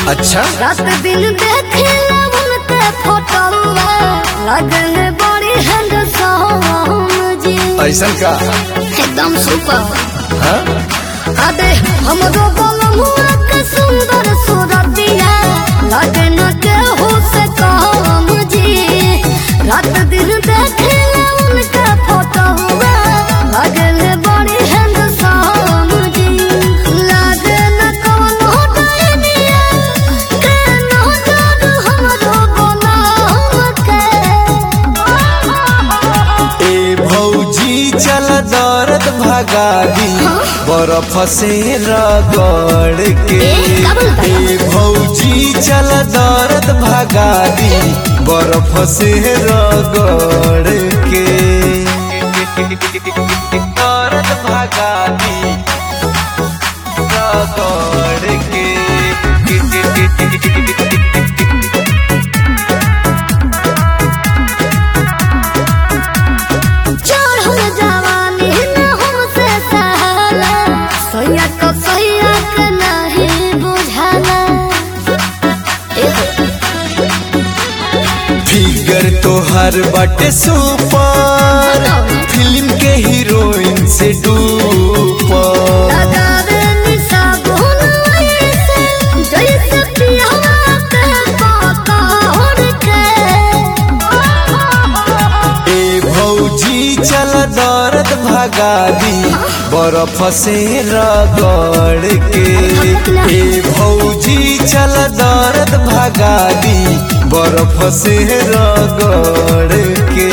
अच्छा रात दिन देखे उनके फोटो लगन बड़ी हैंडसम जी ऐसा का एकदम सुपर हाँ? अबे हमरो बलमुआ के सुंदर सूरतिया लगन के हो से काम जी रात दिन देखे उनके फोटो लगन बड़ी हैंडसम जी लागे न कोनो डायनिया के नजर हमरो बनाम के ए भौजी चल दर्द भगा दी बर्फ से रगड़ के ए, का बोलता है? ए भौजी चल दर्द भगा दी बर्फ से रगड़ के दर्द भगा दी रगड़ के चढ़ल जवानी न हमसे सहला सैया को सैया के नहीं बुझाला फिगर तोहर बाटे सुपर फिल्म के हीरोइन से डूपर लगावे निशा भुन ऐसे जैसे पियावा के पकड़ के ए भौजी चल दर्द भगा दी बर्फ से रगड़ के ए भौजी चल दर्द भगा दी बर्फ से रगड़ के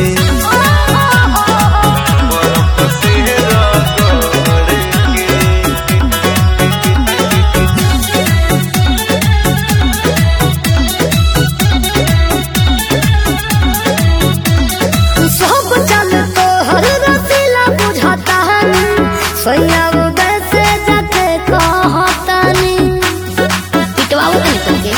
बर्फ से रगड़ के सब चल तो हर रसीला बुझाता है सैया उदय से जाके कहता नहीं पिटवाओ नहीं तुमके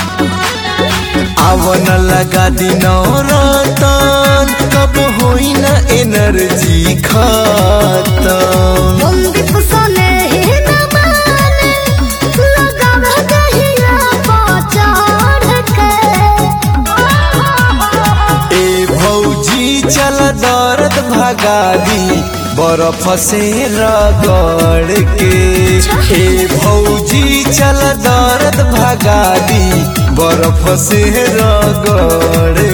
आवन लगा दिनो रतन कब होई न एनर्जी खत्म बंदिप सने ही न माने लगाव दहिया पाचाड़ के ए भौजी चल दर्द भगा दी बर्फ से रगड़ के ए भौजी चल दर्द भगा दी बर्फ से रगड़